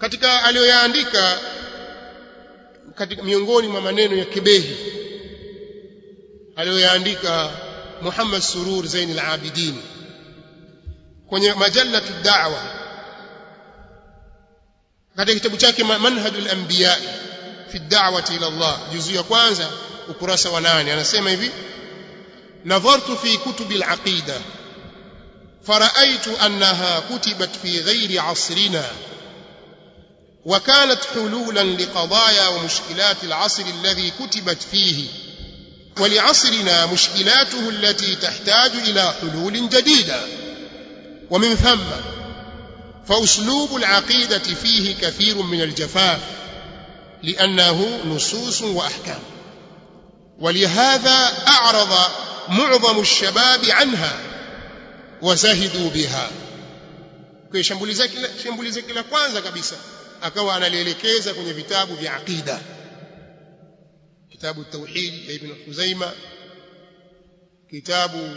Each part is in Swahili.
katika aliyoyaandika katika miongoni mwa maneno ya kibehi aliyoyaandika Muhammad Surur Zain al-Abidin kwenye majalatu da'wa katika kitabu chake Manhajul Anbiya fi da'wati ila Allah juzu ya kwanza ukurasa wa nane anasema hivi nadhartu fi kutubi al-aqida فرأيت أنها كتبت في غير عصرنا وكانت حلولا لقضايا ومشكلات العصر الذي كتبت فيه ولعصرنا مشكلاته التي تحتاج إلى حلول جديدة ومن ثم فأسلوب العقيدة فيه كثير من الجفاف لأنه نصوص وأحكام ولهذا أعرض معظم الشباب عنها وزهدوا بها kwa shambulizi kila shambulizi kila kwanza kabisa akawa analielekeza kwenye vitabu vya aqida kitabu tauhid ya ibn Khuzaima kitabu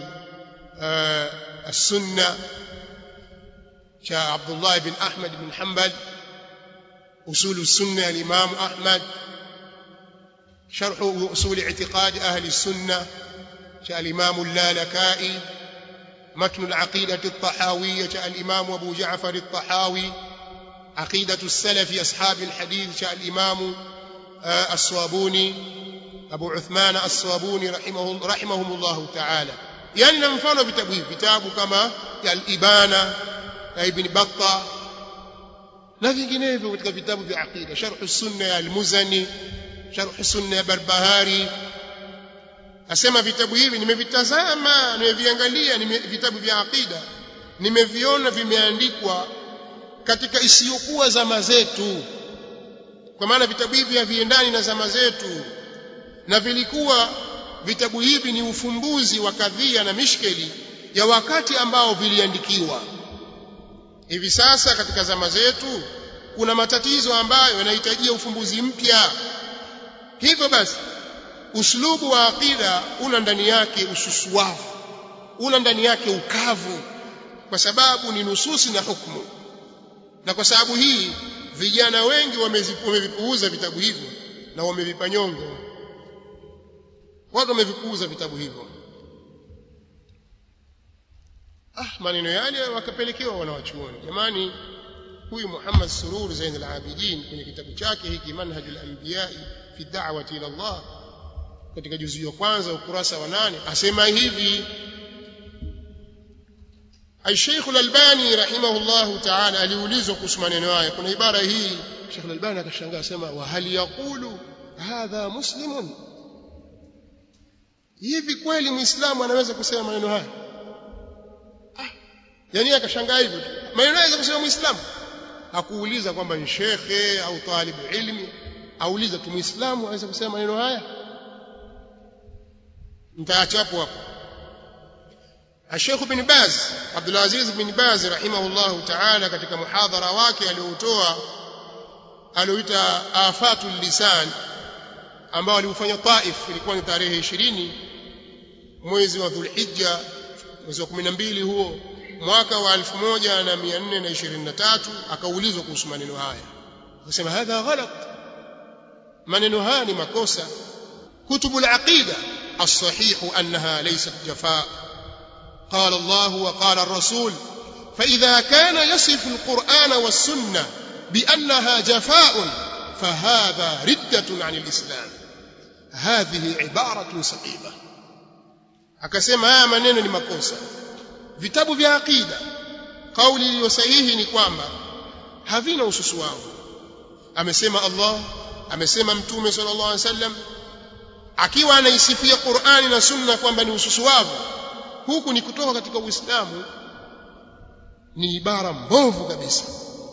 السنة شاء عبد الله بن أحمد بن حنبل أصول السنة الإمام أحمد شرح أصول اعتقاد أهل السنة شاء الإمام اللالكائي متن العقيدة الطحاوية شاء الإمام أبو جعفر الطحاوي عقيدة السلف أصحاب الحديث شاء الإمام الصوابوني أبو عثمان الصوابوني رحمه رحمهم الله تعالى يعني na mfano vitabu hivi vitabu kama al-Ibana ya Ibn Battah na vinginevyo katika vitabu vya aqida sharh sunna ya al-Muzani sharh sunna ya Barbahari asema vitabu hivi nimevitazama nimeviangalia nime, vitabu vya aqida nimeviona vimeandikwa katika isiyokuwa zama zetu kwa maana vitabu hivi haviendani na zama zetu na vilikuwa vitabu hivi ni ufumbuzi wa kadhia na mishkeli ya wakati ambao viliandikiwa hivi sasa katika zama zetu kuna matatizo ambayo yanahitajia ufumbuzi mpya hivyo basi uslubu wa aqida una ndani yake ususuwavu una ndani yake ukavu kwa sababu ni nususi na hukumu na kwa sababu hii vijana wengi wamevipuuza vitabu hivyo na wamevipa nyongo watu wamevipuuza vitabu hivyo ah maneno yale wakapelekewa wanawachuoni jamani huyu Muhammad Surur Zain al-Abidin kwenye kitabu chake hiki Manhajul Anbiya fi da'wati ila Allah katika juzu ya kwanza ukurasa wa nane asema hivi Al-Sheikh Al-Albani rahimahullah ta'ala aliulizwa kuhusu maneno haya kuna ibara hii Sheikh Al-Albani akashangaa asema wa hal yaqulu hadha muslimun hivi kweli muislamu anaweza kusema maneno haya ah yani akashangaa hivyo maneno anaweza kusema muislamu hakuuliza kwamba ni shekhe au talibu ilmi auliza tu muislamu anaweza kusema maneno haya mtaacha hapo hapo الشيخ بن باز عبد العزيز بن باز رحمه الله تعالى katika muhadhara wake aliotoa alioita afatul lisan ambao aliufanya Taif ilikuwa ni tarehe 20 mwezi wa Dhulhijja mwezi wa 12 huo mwaka wa 1423 akaulizwa kuhusu maneno haya akasema hadha ghalat maneno haya ni makosa kutubu al-aqida الصحيح أنها ليست جفاء قال الله وقال الرسول فإذا كان يصف القرآن والسنة بأنها جفاء فهذا ردة عن الإسلام هذه عبارة سقيمة akasema haya maneno ni makosa vitabu vya aqida kauli iliyo sahihi ni kwamba havina ususu wao amesema Allah amesema mtume sallallahu alaihi wasallam akiwa anaisifia Qur'ani na Sunna kwamba ni ususu wao huku ni kutoka katika Uislamu ni ibara mbovu kabisa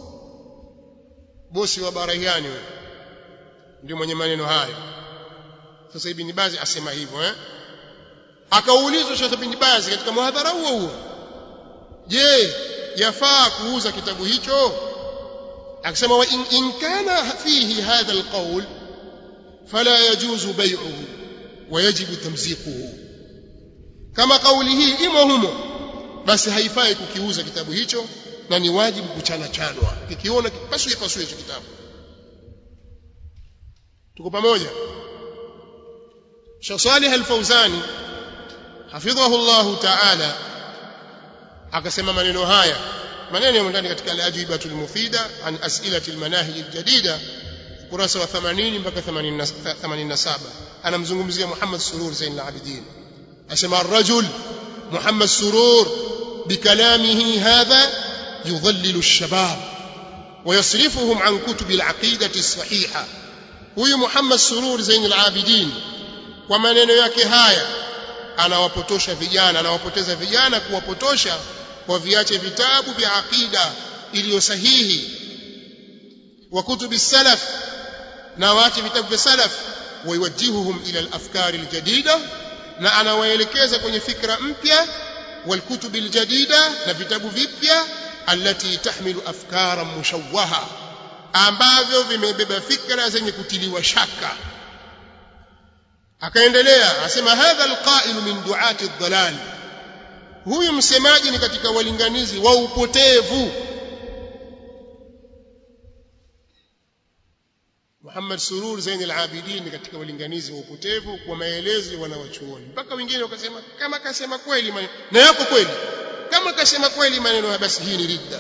bosi wa barahiani wewe ndio mwenye maneno hayo sasa ibn Bazi asema hivyo eh akaulizwa Sheikh ibn Bazi katika muhadhara huo huo je yafaa kuuza kitabu hicho akasema wa in, in kana fihi hadha alqawl fala yajuzu bay'uhu wa yajibu tamziquhu kama kauli hii imo humo basi haifai kukiuza kitabu hicho na ni wajibu kuchana chanwa kikiona pasue pasue hicho kitabu tuko pamoja Sheikh Salih Al-Fauzani hafidhahu Allah Ta'ala akasema maneno haya maneno yamo ndani katika al-ajwibatul mufida an as'ilati al-manahij al-jadida ukurasa wa 80 mpaka 87 anamzungumzia Muhammad Surur Zain al-Abidin asema ar-rajul Muhammad Surur بكلامه هذا يضلل الشباب ويصرفهم عن كتب العقيدة الصحيحة huyu Muhammad Surur Zain al-Abidin kwa maneno yake haya anawapotosha vijana anawapoteza vijana kuwapotosha kwa viache vitabu vya aqida iliyo sahihi wa kutubi salaf na waache vitabu vya salaf waiwajihuhum ila al-afkari al-jadida na anawaelekeza kwenye fikra mpya والكتب الجديدة نفتب vipya التي تحمل أفكارا مشوهة ambavyo vimebeba fikra zenye kutiliwa shaka akaendelea asema hadha alqa'il min du'ati ad-dalal huyu msemaji ni katika walinganizi wa upotevu Muhammad Surur Zain al-Abidin katika walinganizi wa upotevu kwa maelezo wanawachuoni mpaka wengine wakasema kama kasema kweli maneno na yako kweli kama kasema kweli maneno basi hii ni ridda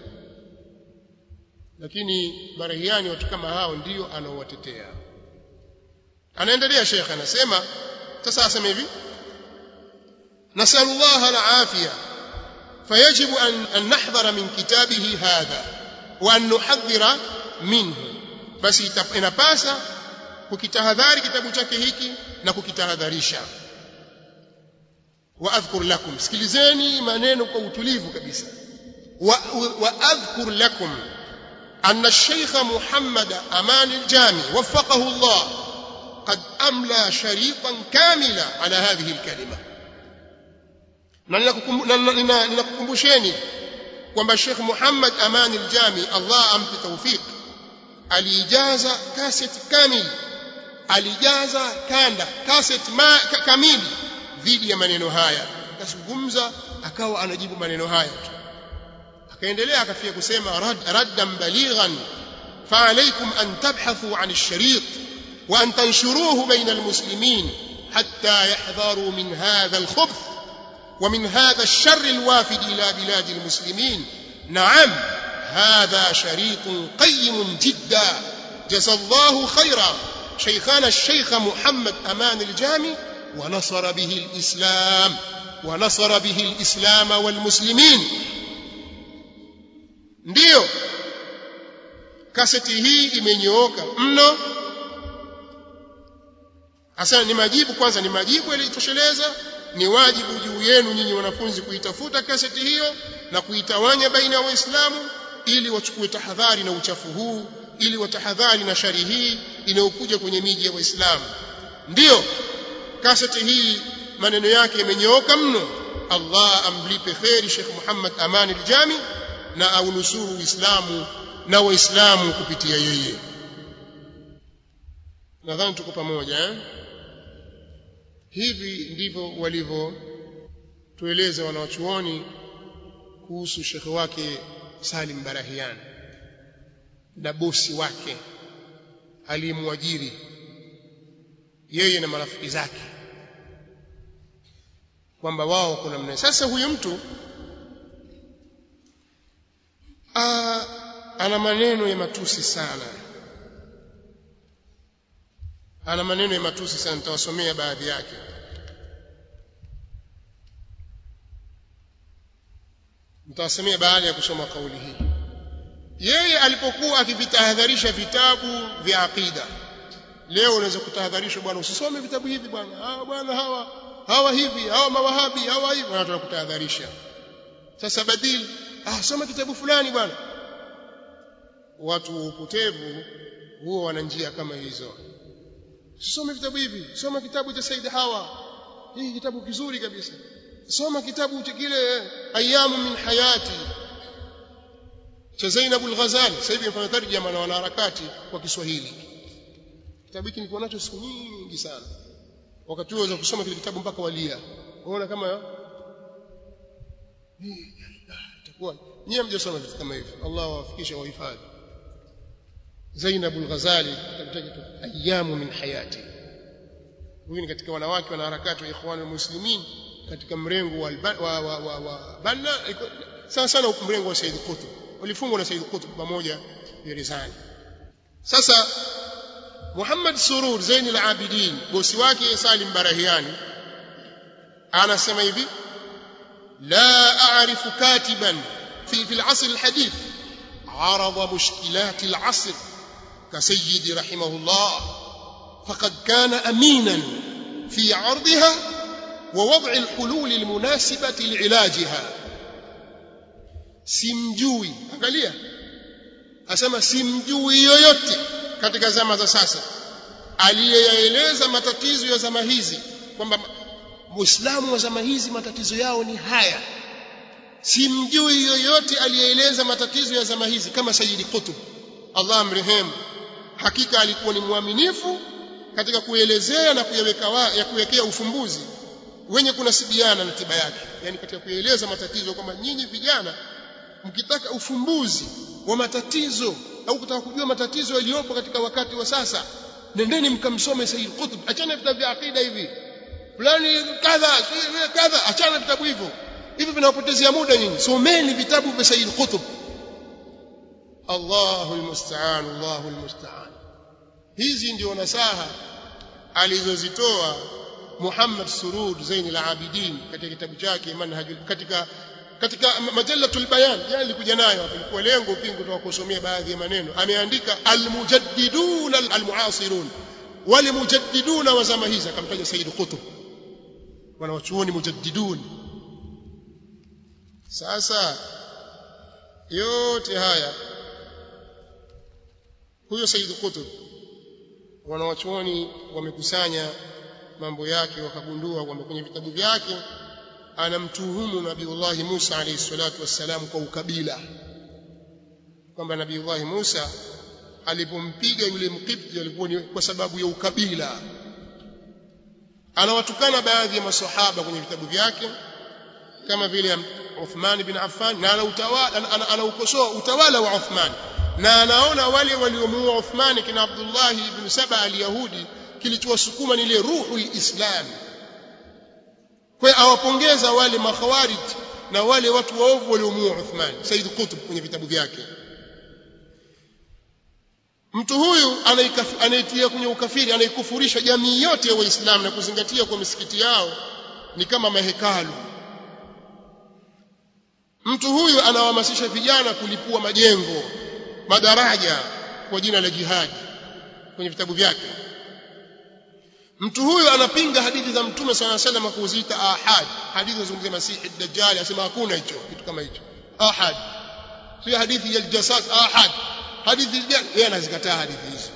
lakini barahiani watu kama hao ndio anaowatetea anaendelea Sheikh anasema sasa asema hivi nasallallahu al-afia فيجب أن, أن نحذر من كتابه هذا وأن نحذر منه basi inapasa kukitahadhari kitabu chake hiki na kukitahadharisha wa adhkur lakum sikilizeni maneno kwa utulivu kabisa wa, wa adhkur lakum أن الشيخ محمد أمان الجامي وفقه الله قد أملى شريطا كاملا على هذه الكلمة ننكمبشيني kwamba Sheikh Muhammad Aman al-Jami Allah ampe tawfik alijaza cassette kamili alijaza kanda cassette ma, kamili dhidi ya maneno haya akazungumza akawa anajibu maneno haya tu akaendelea akafia kusema rad, raddan balighan فعليكم أن تبحثوا عن الشريط وأن تنشروه بين المسلمين حتى يحذروا من هذا الخبث ومن هذا الشر الوافد إلى بلاد المسلمين نعم هذا شريط قيم جدا جزى الله خيرا شيخنا الشيخ محمد أمان الجامي ونصر به الإسلام ونصر به الإسلام والمسلمين ndio kaseti hii imenyooka mno hasa ni majibu kwanza ni majibu yaliyotosheleza ni wajibu juu yenu nyinyi wanafunzi kuitafuta kaseti hiyo na kuitawanya baina ya waislamu ili wachukue tahadhari na uchafu huu ili watahadhari na shari hii inayokuja kwenye miji ya waislamu ndiyo kaseti hii maneno yake yamenyooka mno Allah amlipe kheri Sheikh Muhammad Aman al-Jami na aunusuru Uislamu na Waislamu kupitia yeye. Nadhani tuko pamoja eh? Hivi ndivyo walivyotueleza wanawachuoni kuhusu shekhe wake Salim Barahian na bosi wake aliyemwajiri yeye na marafiki zake kwamba wao kuna mna sasa huyu mtu aa, ana maneno ya matusi sana ana maneno ya matusi sana nitawasomea baadhi yake nitawasomea baada ya kusoma kauli hii yeye alipokuwa akivitahadharisha vitabu vya aqida leo unaweza kutahadharishwa bwana usisome vitabu hivi bwana hawa bwana hawa hawa hivi hawa mawahabi hawa hivi watu wanakutahadharisha sasa badili ah soma kitabu fulani bwana watu wa upotevu huwa wana njia kama hizo usisome vitabu hivi soma kitabu cha Said Hawa hii kitabu kizuri kabisa soma kitabu cha kile ayamu min hayati cha Zainab al-Ghazali sasa hivi mfanya tarjama na wanaharakati kwa Kiswahili kitabu hiki nilikuwa nacho siku nyingi sana wakati huo kusoma kile kitabu mpaka walia unaona kama nyie mjasoma vitu kama hivi Allah awafikishe wahifadhi Zainab al-Ghazali akamtaja tu ayamu min hayati huyu ni katika wanawake wanaharakati wa ikhwan muslimin katika mrengo wa, wa, wa, wa, wa Banna sana sana mrengo wa Said Qutb walifungwa na Said Qutb pamoja gerezani sasa Muhammad Surur Zain al-Abidin bosi wake Salim Barahiani anasema hivi la a'rifu katiban في في العصر الحديث عرض مشكلات العصر كسيد رحمه الله فقد كان امينا في عرضها ووضع الحلول المناسبه لعلاجها simjui angalia asema simjui yoyote katika zama za sasa aliyeyaeleza matatizo ya zama hizi kwamba muislamu wa zama hizi matatizo yao ni haya simjui yoyote aliyeeleza matatizo ya zama hizi kama Sayyid Qutb Allah amrehemu hakika alikuwa ni mwaminifu katika kuelezea na kuyaweka ya kuwekea ufumbuzi wenye kunasibiana na tiba yake yani katika kueleza matatizo kwamba nyinyi vijana mkitaka ufumbuzi wa matatizo au kutaka kujua matatizo yaliyopo katika wakati wa sasa nendeni mkamsome Sayyid Qutb achana vitabu vya akida hivi fulani kadha kadha achana vitabu hivyo hivi vinawapotezea muda nyinyi someni vitabu vya Sayyid Qutb Allahu almusta'an Allahu almusta'an hizi ndio nasaha alizozitoa Muhammad Surur Zain al-Abidin katika kitabu chake manhajul katika katika majalatul bayan yani alikuja nayo hapo ilikuwa lengo pingu tu kusomea baadhi ya maneno ameandika almujaddidun almuasirun wale mujaddidun wa zama hizi akamtaja Sayyid Qutb wanawachuoni mujaddidun sasa yote haya huyo Sayyid Qutb wanawachuoni wamekusanya mambo yake wakagundua kwamba kwenye vitabu vyake anamtuhumu Nabiullah Musa alayhi salatu wassalam kwa ukabila kwamba Nabiullah Musa alipompiga yule mkipti alikuwa ni kwa sababu ya ukabila anawatukana baadhi ya maswahaba kwenye vitabu vyake kama vile Uthman bin Affan na anaukosoa ana utawala wa Uthman na anaona wale waliomuua Uthman kina Abdullah ibn Saba al-Yahudi kilichowasukuma ni ile ruhul Islam kwa awapongeza wale makhawarij na wale watu waovu waliomuua Uthman Said Qutb kwenye vitabu vyake mtu huyu anaitia kwenye ukafiri anaikufurisha jamii yote ya waislamu na kuzingatia kwa misikiti yao ni kama mahekalu mtu huyu anawahamasisha vijana kulipua majengo madaraja kwa jina la jihadi kwenye vitabu vyake mtu huyu anapinga hadithi za mtume sala salam kuziita ahad hadithi zinazungumzia masihi dajjal asema hakuna hicho kitu kama hicho ahad sio hadithi ya jasas ahad hadithi gani yeye anazikataa hadithi hizo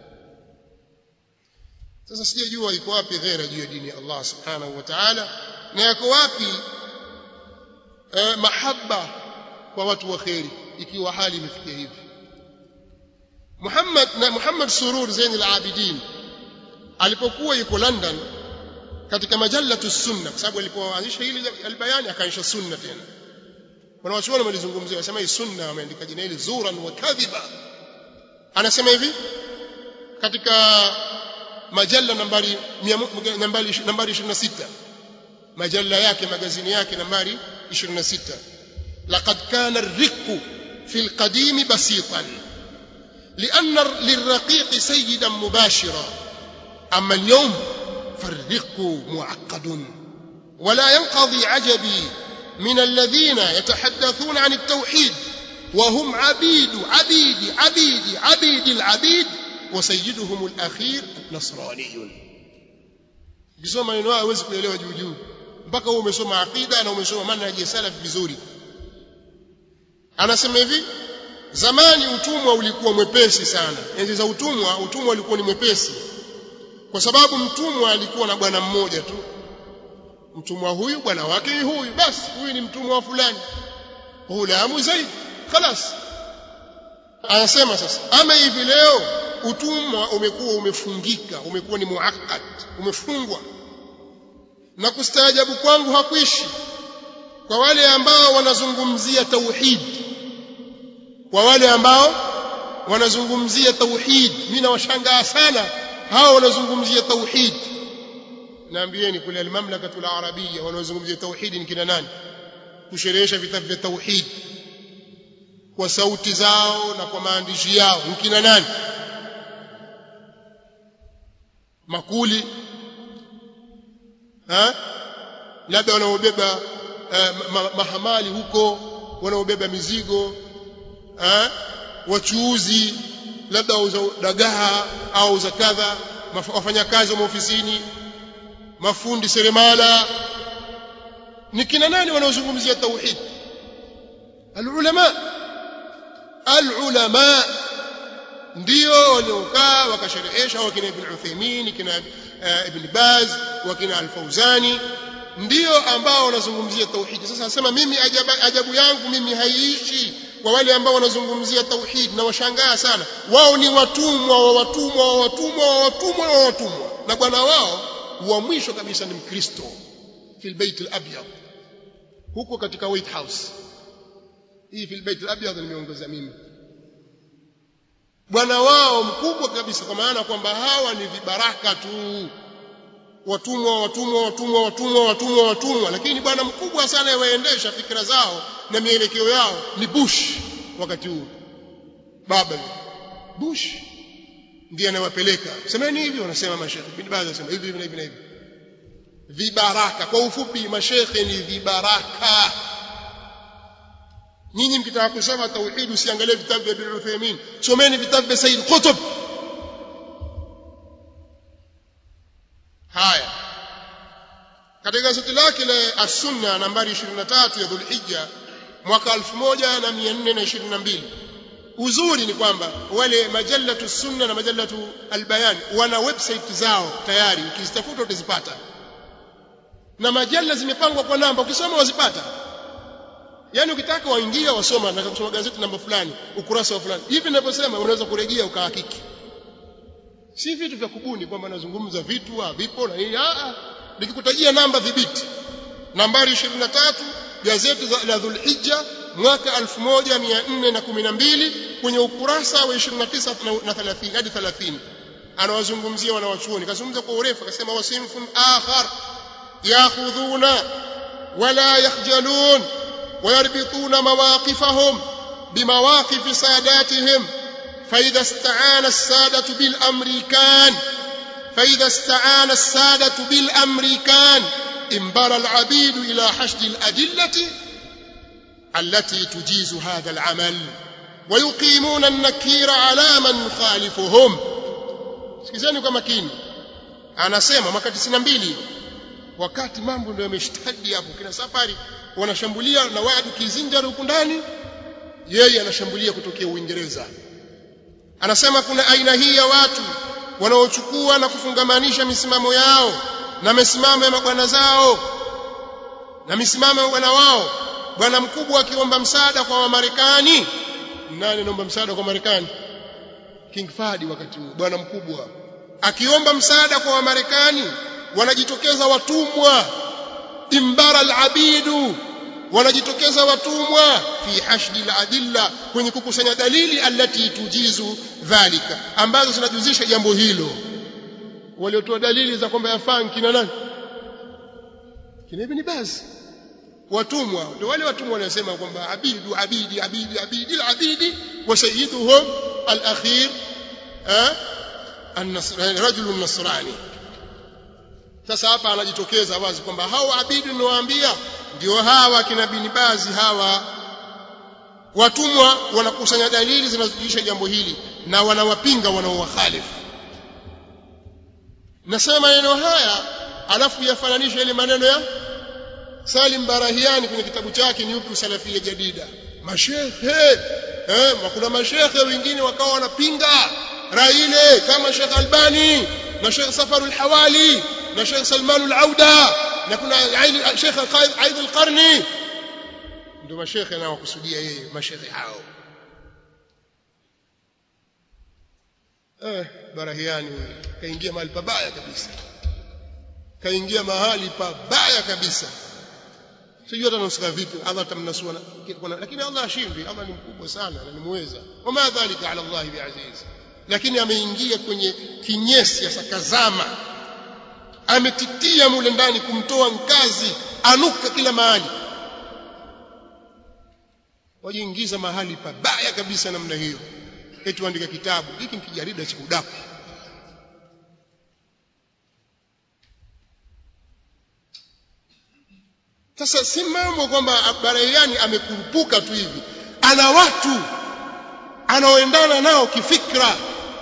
sasa sijajua iko wapi ghera juu ya dini ya Allah subhanahu wa ta'ala na yako wapi eh, mahaba kwa watu wa kheri ikiwa hali imefikia hivi Muhammad na Muhammad Surur Zain al-Abidin alipokuwa yuko London katika majalatu sunna kwa sababu alipoanzisha hili albayani akaanzisha sunna tena wanawachuoni walizungumzia wasema hii sunna wameandika jina hili zuran wa kadhiba anasema hivi katika majalla nambari nambari nambari 26 majalla yake magazini yake nambari 26 laqad kana ar-riqu fi al-qadim basitan لأن للرقيق سيدا مباشرا أما اليوم فالرق معقد ولا ينقضي عجبي من الذين يتحدثون عن التوحيد وهم عبيد عبيد عبيد عبيد العبيد وسيدهم الأخير نصراني ukisoma maneno hayo huwezi kuelewa juu juu mpaka wewe umesoma aqida na umesoma manhaji ya salaf vizuri anasema hivi zamani utumwa ulikuwa mwepesi sana enzi za utumwa utumwa ulikuwa ni mwepesi kwa sababu mtumwa alikuwa na bwana mmoja tu mtumwa huyu bwana wake ni huyu basi huyu ni mtumwa wa fulani ghulamu zaid خلاص anasema sasa ama hivi leo utumwa umekuwa umefungika umekuwa ni muakkad umefungwa na kustaajabu kwangu hakuishi kwa wale ambao wanazungumzia tauhid kwa wale ambao wanazungumzia tauhid mimi nawashangaa sana hao wanazungumzia tauhid naambieni kule almamlakatul arabia wanaozungumzia tauhid ni kina nani kusherehesha vitabu vya tauhid kwa sauti zao na kwa maandishi yao ni kina nani makuli ha labda wanaobeba uh, ma, mahamali huko wanaobeba mizigo ha wachuuzi labda wauza dagaa au za kadha wafanyakazi wa maofisini mafundi seremala ni kina nani wanaozungumzia tauhid alulama alulama ndio waliokaa wakasherehesha wakina ibn Uthaymeen kina uh, ibn Baz wakina al-Fauzani ndio ambao wanazungumzia tauhid sasa nasema mimi ajabu, ajabu yangu mimi haiishi kwa wale ambao wanazungumzia tauhid na washangaa sana wao ni watumwa wa watumwa wa watumwa wa watumwa wa watumwa na bwana wao wa mwisho kabisa ni mkristo fil bait al-abyad huko katika white house hii fil bait al-abyad nimeongeza mimi bwana wao mkubwa kabisa kwa maana kwamba hawa ni vibaraka tu watumwa watumwa watumwa watumwa watumwa watumwa lakini bwana mkubwa sana yawaendesha fikra zao na mielekeo yao ni Bush wakati huu baba Bush ndiye anawapeleka semeni hivi wanasema mashekhe bin Baz anasema hivi hivi na hivi vibaraka kwa ufupi mashekhe ni vibaraka nyinyi mkitaka kusoma tauhid usiangalie vitabu vya Ibn Uthaymeen someni vitabu vya Said Qutb haya katika gazeti lake la as-sunna nambari 23 ya Dhulhijja mwaka 1422 uzuri ni kwamba wale majalatu sunna na majalatu albayan wana website zao tayari ukizitafuta utazipata na majalla zimepangwa kwa namba ukisoma wazipata yani ukitaka waingia wasoma na kusoma gazeti namba fulani ukurasa wa fulani hivi ninavyosema unaweza kurejea ukahakiki si vitu vya kubuni kwamba nazungumza vitu havipo na nini a nikikutajia namba dhibiti nambari 23 gazeti la Dhulhijja mwaka 1412 kwenye ukurasa wa 29 na 30 hadi 30 anawazungumzia wanawachuoni kazungumza kwa urefu akasema wasimfun akhar yakhudhuna wala yakhjalun ويربطون مواقفهم بمواقف ساداتهم فإذا استعان السادة بالأمريكان فإذا استعان السادة بالأمريكان انبر العبيد إلى حشد الأدلة التي تجيز هذا العمل ويقيمون النكير على من يخالفهم sikizeni kwa makini anasema mwaka 92 wakati mambo ndio yameshtadi hapo kina safari wanashambulia na wadu kizinjari huku ndani yeye anashambulia kutokea Uingereza anasema kuna aina hii ya watu wanaochukua na kufungamanisha misimamo yao na misimamo ya mabwana zao na misimamo ya bwana wao bwana mkubwa akiomba msaada kwa Wamarekani nani anaomba msaada kwa Marekani King Fahd wakati huo bwana mkubwa akiomba msaada kwa Wamarekani wanajitokeza watumwa imbara alabidu wanajitokeza watumwa fi hashdi aladilla kwenye kukusanya dalili allati tujizu dhalika ambazo zinajuzisha jambo hilo waliotoa dalili za kwamba yafaa kina nani kina ibn Baz watumwa ndio wale watumwa wanasema kwamba abidu abidi abidi abidi alabidi wa sayyiduhum alakhir rajulun nasrani sasa hapa anajitokeza wazi kwamba hao abidi ninawaambia ndio hawa kina bin bazi hawa watumwa wanakusanya dalili zinazojulisha jambo hili na wanawapinga wanaowakhalifu nasema maneno haya alafu yafananisha ile maneno ya Salim Barahiani kwenye kitabu chake ni upi usalafia jadida mashehe eh kuna mashehe wengine wakawa wanapinga rai ile kama Sheikh Albani na Sheikh Safar al-Hawali na Sheikh Salman al-Auda na kuna Sheikh Aid al-Qarni ndio mashehe nao kusudia yeye mashehe hao eh Barahiani kaingia mahali pabaya kabisa kaingia mahali pabaya kabisa sijui hata nusika vipi Allah atamnasua lakini Allah ashindi Allah ni mkubwa sana na ni muweza wama dhalika ala Allah biaziz lakini ameingia kwenye kinyesi asakazama ametitia mule ndani kumtoa nkazi anuka kila mahali wajiingiza mahali pabaya kabisa namna hiyo eti andika kitabu hiki ni kijarida cha udaku sasa si mambo kwamba Baraiani amekurupuka tu hivi ana watu anaoendana nao kifikra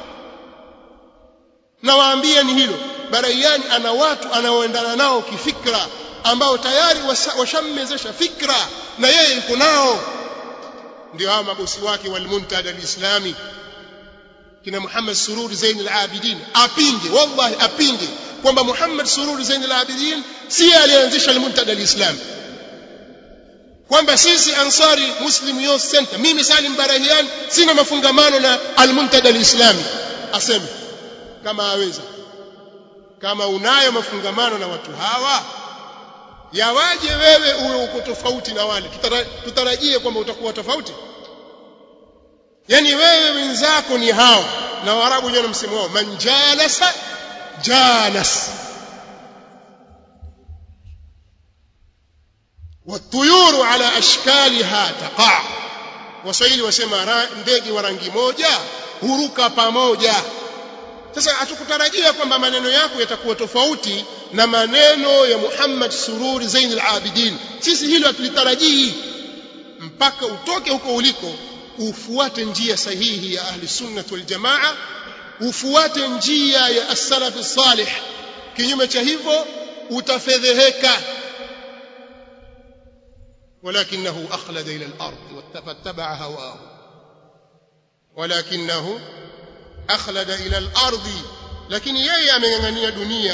na waambie ni hilo Baraiani ana watu anaoendana nao kifikra ambao tayari washammezesha fikra na yeye yuko nao ndio hao mabosi wake walmuntada alislami kina Muhammad Sururi Zain al-Abidin apinge wallahi apinge kwamba Muhammad Sururi Zain al-Abidin si alianzisha al-muntada al-islami kwamba sisi Ansari Muslim Youth Center mimi Salim Barahian sina mafungamano na al-muntada al-islami aseme kama aweza kama unayo mafungamano na watu hawa yawaje wewe uwe uko tofauti na wale tutarajie kwamba utakuwa tofauti yani wewe wenzako ni hao na waarabu wenyewe na msemo wao man jalasa jalas والطيور على اشكالها تقع waswahili wasema ndege wa rangi moja huruka pamoja sasa hatukutarajia kwamba maneno yako yatakuwa tofauti na maneno ya Muhammad Sururi Zain al-Abidin sisi hilo hatulitarajii mpaka utoke huko uliko ufuate njia sahihi ya ahli sunnah wal jamaa ufuate njia ya as-salaf salih kinyume cha hivyo utafedheheka ولكنه أخلد إلى الأرض واتبع هواه ولكنه أخلد إلى الأرض لكن يي أمeng'ang'ania dunia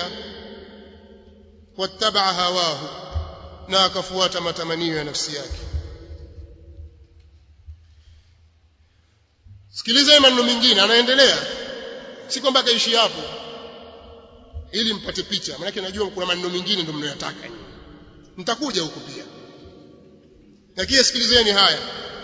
واتبع هواه na akafuata matamanio ya nafsi yake sikiliza maneno mengine anaendelea si kwamba kaishi hapo ili mpate picha maana najua kuna maneno mengine ndio mnayotaka nitakuja huko pia lakini sikilizeni haya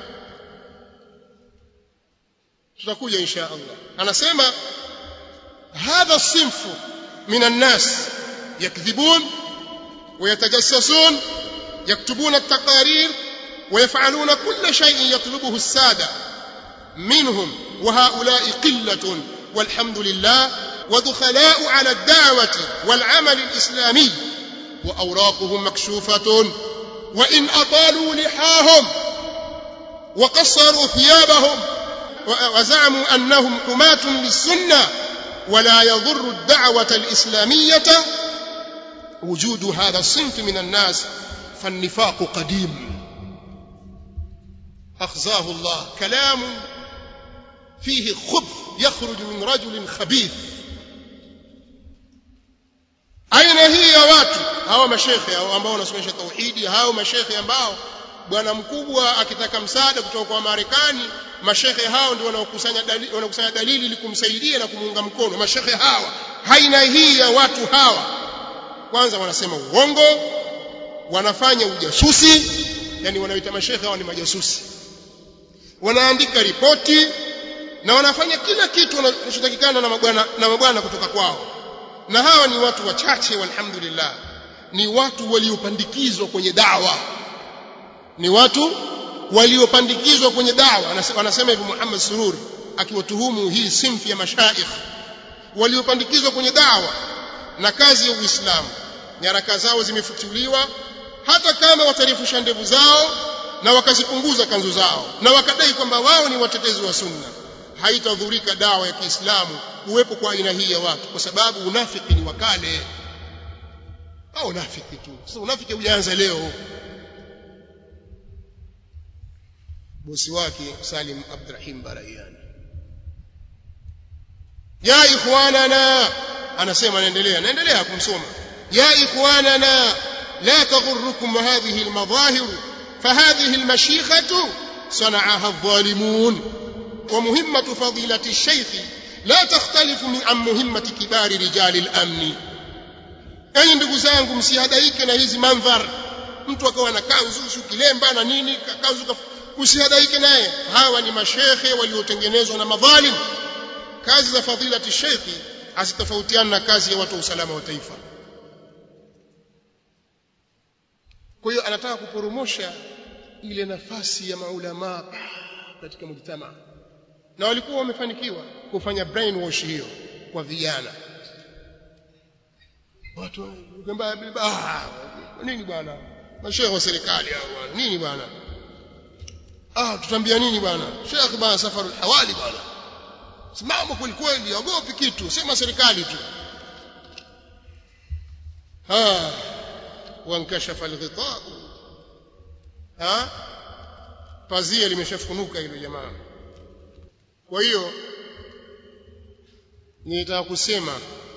tutakuja insha Allah anasema hadha sinfu min الناس يكذبون ويتجسسون يكتبون التقارير ويفعلون كل شيء يطلبه الساده منهم وهؤلاء قله والحمد لله ودخلاء على الدعوه والعمل الاسلامي واوراقهم مكشوفه وان اطالوا لحاهم وقصروا ثيابهم وزعموا انهم حماه للسنه ولا يضر الدعوه الاسلاميه وجود هذا الصنف من الناس فالنفاق قديم اخزاه الله كلام فيه خبث يخرج من رجل خبيث aina hii ya watu hawa mashekhe ambao wanasomesha tauhidi hao mashekhe ambao bwana mkubwa akitaka msaada kutoka kwa Marekani mashekhe hao ndio wanaokusanya dalili wanakusanya dalili ili kumsaidia na kumuunga mkono mashekhe hawa haina hii ya watu hawa kwanza wanasema uongo wanafanya ujasusi yani wanaita mashekhe hawa ni majasusi wanaandika ripoti na wanafanya kila kitu wanachotakikana na mabwana na mabwana kutoka kwao na hawa ni watu wachache walhamdulillah ni watu waliopandikizwa kwenye dawa ni watu waliopandikizwa kwenye dawa wanasema hivi Muhammad Sururi akiwatuhumu hii simfi ya mashaikh waliopandikizwa kwenye dawa na kazi ya Uislamu nyaraka zao zimefutuliwa hata kama watarifusha ndevu zao na wakazipunguza kanzu zao na wakadai kwamba wao ni watetezi wa sunna haitadhurika dawa ya Kiislamu kuwepo kwa aina hii ya watu kwa sababu unafiki ni wakale au unafiki tu sasa unafiki hujaanza leo bosi wake Salim Abdurrahim Barayani ya ikhwanana anasema anaendelea naendelea kumsoma ya ikhwanana la taghurrukum hadhihi almadhahir فهذه المشيخة صنعها الظالمون ومهمة فضيلة الشيخ لا تختلف عن مهمة كبار رجال الأمن أي ndugu zangu msihadaike na hizi mandhar mtu akawa na kanzu si kilemba na nini kanzu usihadaike naye hawa ni mashekhe waliotengenezwa na madhalim kazi za fadhilati shekhi hazitofautiana na kazi ya watu wa usalama wa taifa kwa hiyo anataka kuporomosha ile nafasi ya maulama katika mujtama na walikuwa wamefanikiwa kufanya brainwash hiyo kwa vijana watu kwamba ah nini bwana mashehe wa serikali hao bwana nini bwana ah tutambia nini bwana sheikh bwana safaru hawali bwana simama kweli kweli ogopi kitu sema serikali tu ah wankashafa alghita ha pazia limeshafunuka hilo jamaa kwa hiyo nitaka kusema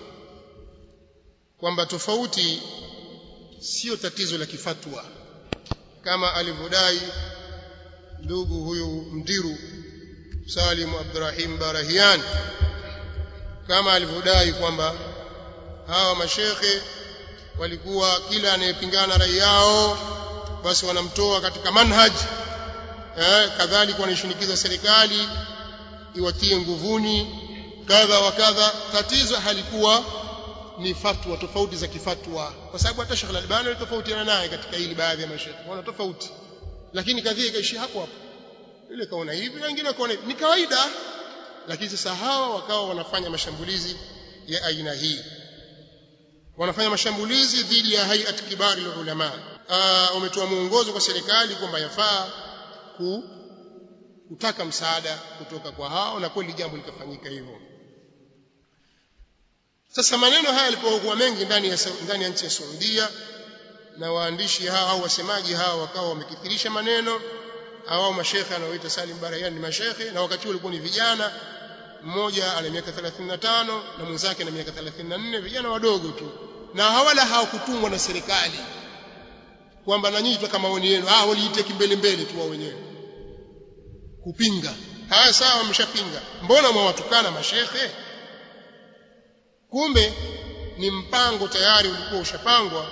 kwamba tofauti sio tatizo la kifatwa kama alivyodai ndugu huyu mdiru Salim Abdurrahim Barahian kama alivyodai kwamba hawa mashekhe walikuwa kila anayepingana rai yao basi wanamtoa katika manhaj eh, kadhalika wanaishinikiza serikali iwatie nguvuni kadha wa kadha tatizo halikuwa ni fatwa tofauti za kifatwa kwa sababu hata Sheikh Al-Albani alitofautiana naye katika hili baadhi ya mashekhe wana tofauti lakini kadhia ikaishi hapo hapo ile kaona hivi na wengine kaona hivi ni kawaida lakini sasa hawa wakawa wanafanya mashambulizi ya aina hii wanafanya mashambulizi dhidi ya hayat kibari ulama wametoa mwongozo kwa serikali kwamba yafaa ku kutaka msaada kutoka kwa hao na kweli jambo likafanyika hivyo sasa maneno haya yalipokuwa mengi ndani ya ndani ya nchi ya Saudia na waandishi hao au wasemaji hao wakawa wamekithirisha maneno hao mashekhe anaoita Salim Barayan ni mashekhe na wakati walikuwa ni vijana mmoja ana miaka 35 na mwenzake na miaka 34 vijana wadogo tu na hawala hawakutumwa na serikali kwamba na nyinyi kama maoni yenu ah waliite kimbele mbele tu wao wenyewe kupinga haya sawa wameshapinga mbona mwawatukana mashekhe kumbe ni mpango tayari ulikuwa ushapangwa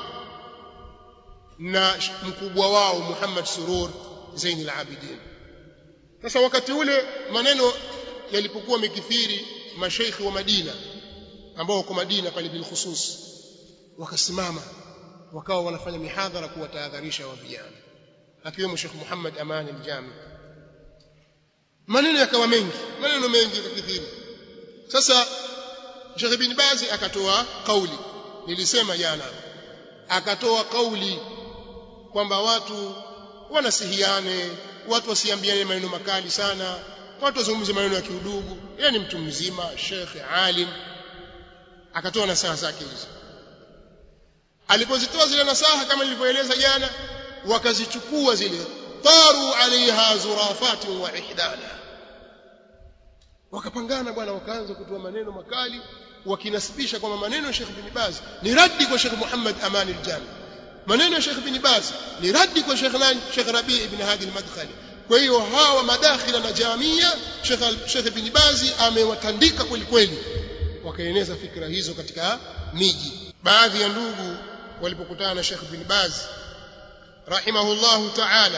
na mkubwa wao Muhammad Surur Zain al-Abidin sasa wakati ule maneno yalipokuwa mikithiri mashaikhi wa Madina ambao wako Madina pale bil khusus wakasimama wakawa wanafanya mihadhara kuwatahadharisha wa vijana akiwemo Sheikh Muhammad Aman al-Jami maneno yakawa mengi maneno mengi yakithiri sasa Sheikh bin Bazi akatoa kauli nilisema jana akatoa kauli kwamba watu wanasihiane watu wasiambiane maneno makali sana watu wazungumze maneno ya kiudugu yeye ni mtu mzima shekhe alim akatoa nasaha zake hizo alipozitoa zile nasaha kama nilivyoeleza jana wakazichukua zile taru alaiha zurafati wa ihdana wakapangana bwana wakaanza kutoa maneno makali wakinasibisha kwamba maneno ya Sheikh bin Baz ni raddi kwa Sheikh Muhammad Aman al-Jami maneno ya Sheikh bin Baz ni raddi kwa Sheikh nani Sheikh Rabi ibn Hadi al-Madkhali kwa hiyo hawa madakhila na jamia Sheikh Sheikh bin Baz amewatandika kweli kweli wakaeneza fikra hizo katika miji baadhi ya ndugu walipokutana na Sheikh bin Baz rahimahullahu ta'ala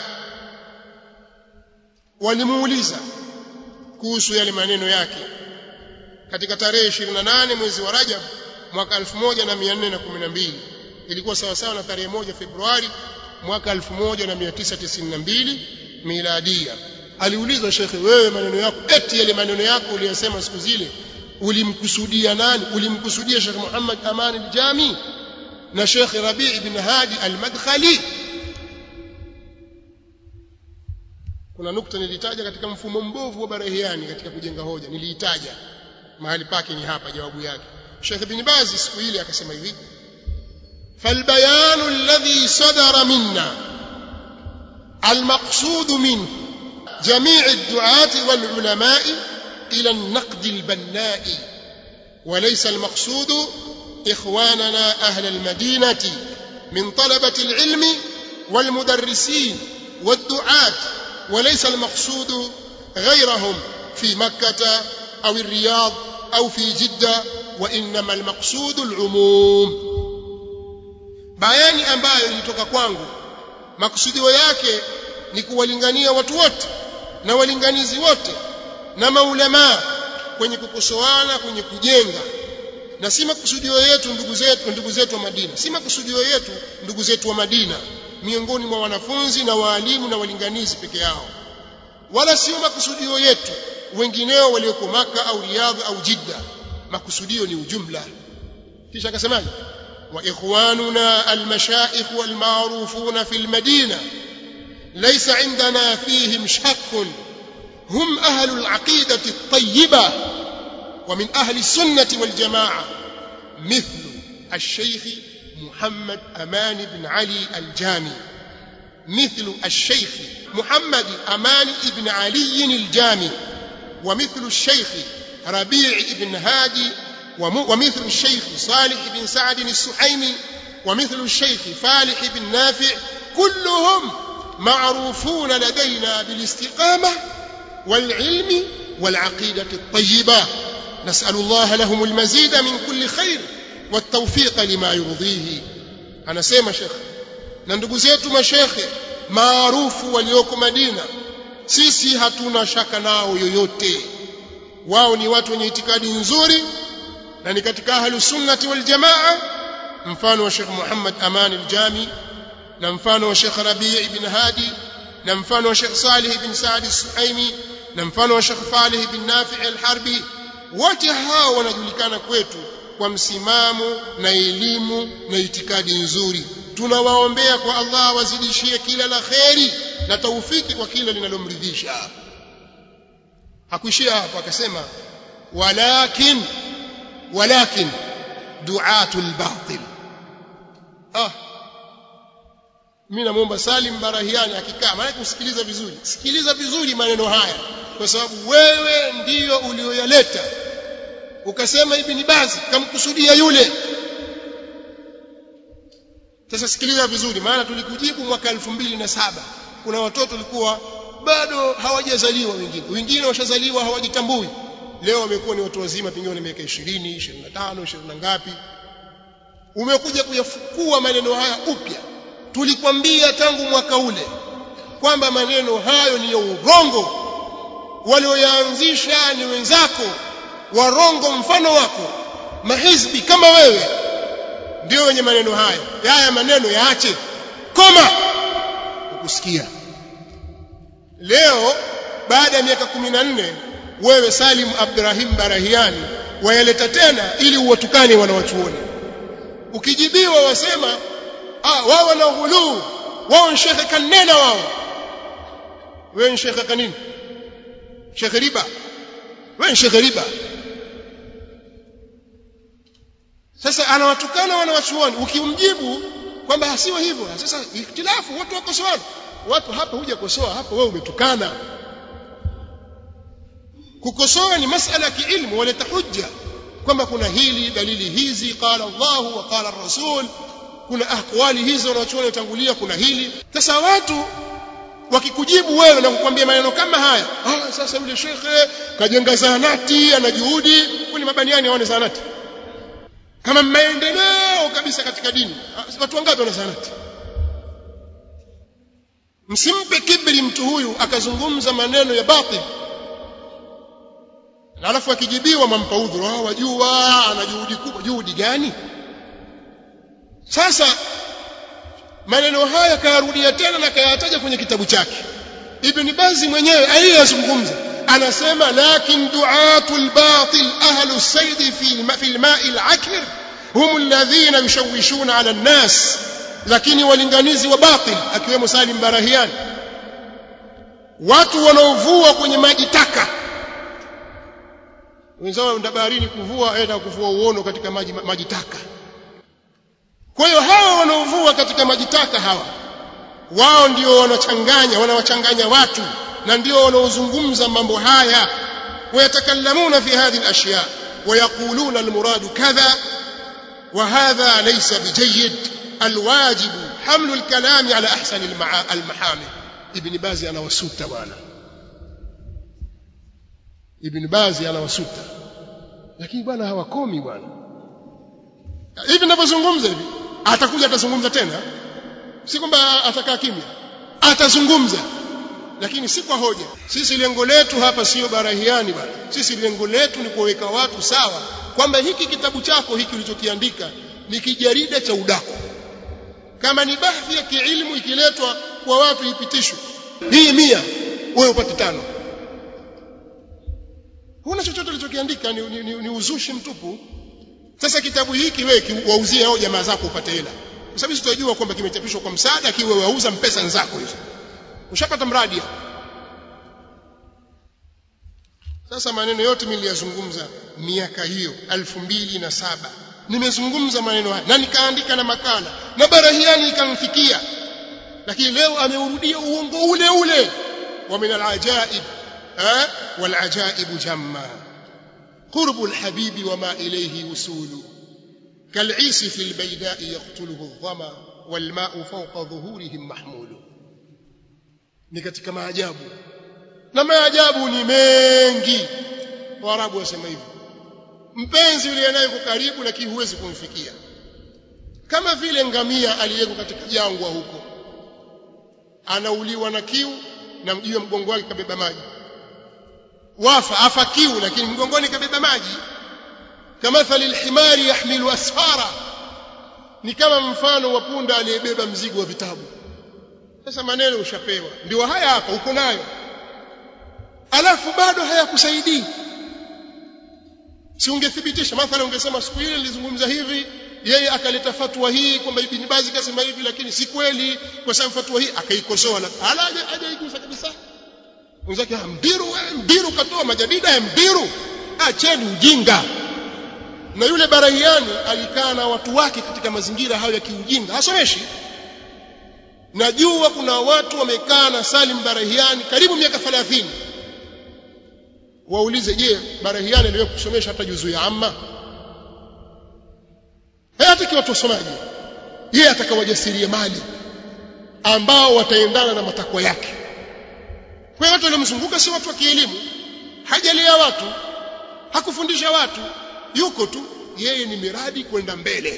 walimuuliza kuhusu yale maneno yake katika tarehe 28 mwezi wa Rajab mwaka 1412 ilikuwa sawa sawa na tarehe moja Februari mwaka 1992 miladia aliulizwa shekhe wewe maneno yako eti yale maneno yako uliyosema siku zile ulimkusudia nani ulimkusudia Sheikh Muhammad Aman al-Jami na Sheikh Rabi' ibn Hadi al-Madkhali kuna nukta nilitaja katika mfumo mbovu wa barahiani katika kujenga hoja niliitaja mahali pake ni hapa jawabu yake Sheikh bin Baz siku ile akasema hivi فالبيان الذي صدر منا المقصود منه جميع الدعاة والعلماء إلى النقد البناء وليس المقصود إخواننا أهل المدينة من طلبة العلم والمدرسين والدعاة وليس المقصود غيرهم في مكة أو الرياض أو في جدة وإنما المقصود العموم bayani ambayo ilitoka kwangu makusudio yake ni kuwalingania watu wote na walinganizi wote na maulamaa kwenye kukosoana kwenye kujenga na si makusudio yetu ndugu zetu ndugu zetu wa Madina si makusudio yetu ndugu zetu wa Madina miongoni mwa wanafunzi na waalimu na walinganizi peke yao wala sio makusudio yetu wengineo walioko maka au Riyadh au Jidda makusudio ni ujumla kisha akasemaje wa ikhwanuna almashaikh walmarufuna fi almadina laysa indana fihim shakkun hum ahlu alaqidati at-tayyibah ومن أهل السنة والجماعة مثل الشيخ محمد أمان بن علي الجامي مثل الشيخ محمد أمان بن علي الجامي ومثل الشيخ ربيع بن هادي ومثل الشيخ صالح بن سعد السحيمي ومثل الشيخ فالح بن نافع كلهم معروفون لدينا بالاستقامة والعلم والعقيدة الطيبة نسأل الله لهم المزيد من كل خير والتوفيق لما يرضيه أنا سيما شيخ na ndugu zetu mashekhe maarufu walioko Madina sisi hatuna shaka nao yoyote wao ni watu wenye itikadi nzuri na ni katika ahlu sunnati wal jamaa mfano wa Sheikh Muhammad Aman al-Jami na mfano wa Sheikh Rabi' ibn Hadi na mfano wa Sheikh Salih ibn Saad al-Suhaimi na mfano wa Sheikh Falih ibn Nafi' al-Harbi wote hao wanajulikana kwetu kwa msimamo na elimu na itikadi nzuri tunawaombea kwa Allah wazidishie kila la kheri na taufiki kwa kila linalomridhisha hakuishia hapo akasema walakin walakin duatul batil ah mimi namuomba Salim Barahiani akikaa maana kusikiliza vizuri sikiliza vizuri maneno haya kwa sababu wewe ndiyo ulioyaleta ukasema ibn Baz kamkusudia yule sasa sikiliza vizuri maana tulikujibu mwaka elfu mbili na saba kuna watoto walikuwa bado hawajazaliwa wengine wengine washazaliwa hawajitambui leo wamekuwa ni watu wazima pengine miaka 20 25 20 na ngapi umekuja kuyafukua maneno haya upya tulikwambia tangu mwaka ule kwamba maneno hayo ni ya urongo walioyaanzisha ni wenzako warongo mfano wako mahizbi kama wewe ndio wenye maneno hayo haya maneno yaache koma ukusikia leo baada ya miaka 14 wewe Salim Abdurrahim Barahiani wayaleta tena ili uwatukane wanawachuoni ukijibiwa wasema ah wao wana ghuluu wao ni shekhe kanena wao wewe ni shekhe kanini shekhe riba wewe ni shekhe riba sasa anawatukana wanawachuoni ukimjibu kwamba hasiwe hivyo sasa ikhtilafu watu wakosoana watu hapa huja kosoa hapa wewe umetukana kukosoa ni masala ya kiilmu waleta hujja kwamba kuna hili dalili hizi qala Allahu wa qala rasul kuna ahwali hizo wanachuoni watangulia kuna hili sasa watu wakikujibu wewe na kukwambia maneno kama haya ah sasa yule shekhe kajenga zahanati ana juhudi kwani mabaniani haone zahanati kama maendeleo kabisa katika dini watu wangapi wana zahanati msimpe kibri mtu huyu akazungumza maneno ya batil na alafu akijibiwa mampa udhuru ah wajua ana juhudi kubwa juhudi gani sasa maneno haya kayarudia tena na kayataja kwenye kitabu chake ibn bazi mwenyewe aliyazungumza anasema lakin duatul batil ahlu sayd fi fi alma'i alakir hum alladhina yushawishuna ala an-nas lakini walinganizi wa batil akiwemo Salim Barahian watu wanaovua kwenye maji taka wenzao wenda baharini kuvua aenda kuvua uono katika maji maji taka kwa hiyo hawa wanaovua katika maji taka hawa wao ndio wanachanganya wanawachanganya watu na ndio wanaozungumza mambo haya ويتكلمون في هذه الأشياء ويقولون المراد كذا وهذا ليس بجيد الواجب حمل الكلام على أحسن المحامل ابن باز أنا وسوت وانا ابن باز أنا وسوت lakini bwana hawakomi bwana hivi ninavyozungumza hivi atakuja atazungumza tena si kwamba atakaa kimya atazungumza lakini si kwa hoja sisi lengo letu hapa sio barahiani bwana sisi lengo letu ni kuweka watu sawa kwamba hiki kitabu chako hiki ulichokiandika ni kijarida cha udako kama ni bahthi ya kiilmu ikiletwa kwa watu ipitishwe hii mia wewe upate tano huna chochote ulichokiandika ni, ni, ni, ni uzushi mtupu sasa kitabu hiki wewe wauzie hao jamaa zako upate hela kwa sababu tutajua kwamba kimechapishwa kwa msaada kiwe wauza mpesa nzako hizo ushapata mradi sasa maneno yote mimi niliyazungumza miaka hiyo elfu mbili na saba nimezungumza maneno haya na nikaandika na makala na barahiani ikamfikia lakini leo ameurudia uongo ule ule wa min alajaib eh walajaib jamma قرب الحبيب وما إليه وصول كالعيس في البيداء يقتله الظما والماء فوق ظهورهم محمول ni katika maajabu na maajabu ni mengi waarabu wasema hivyo mpenzi yule anayeko karibu lakini huwezi kumfikia kama vile ngamia aliyeko katika jangwa huko anauliwa na kiu na juu ya mgongo wake kabeba maji wafa afa kiu lakini mgongoni kabeba maji kamathali alhimari yahmilu asfara ni kama mfano wa punda aliyebeba mzigo wa vitabu sasa maneno ushapewa ndio haya hapa uko nayo alafu bado hayakusaidii si ungethibitisha mathalan ungesema siku ile nilizungumza hivi yeye akaleta fatwa hii kwamba ibn Bazi kasema hivi lakini si kweli kwa sababu fatwa hii akaikosoa na ala hajaigusa kabisa mwenzake mbiru mbiru katoa majadida ya mbiru acheni ujinga na yule barahiani alikaa na watu wake katika mazingira hayo ya kiujinga hasomeshi najua kuna watu wamekaa na Salim Barahiani karibu miaka 30 waulize je Barahiani aliwahi kusomesha hata juzu ya amma hata kiwa tusomaji yeye atakawajasiria mali ambao wataendana na matakwa yake kwa watu waliomzunguka si watu wa kielimu hajalea watu hakufundisha watu yuko tu yeye ni miradi kwenda mbele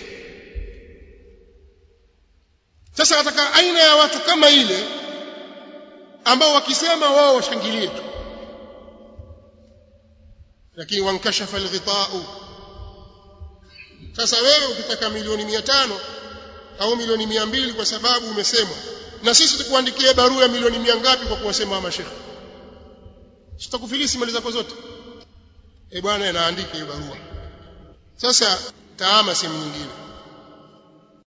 sasa wataka aina ya watu kama ile ambao wakisema wao washangilie tu lakini wankashafa alghita'u sasa wewe ukitaka milioni mia tano au milioni mia mbili kwa sababu umesemwa na sisi tukuandikie barua ya milioni mia ngapi kwa kuwasema wa mashekhe sitakufilisi mali zako zote eh bwana anaandika hiyo barua sasa taama sehemu nyingine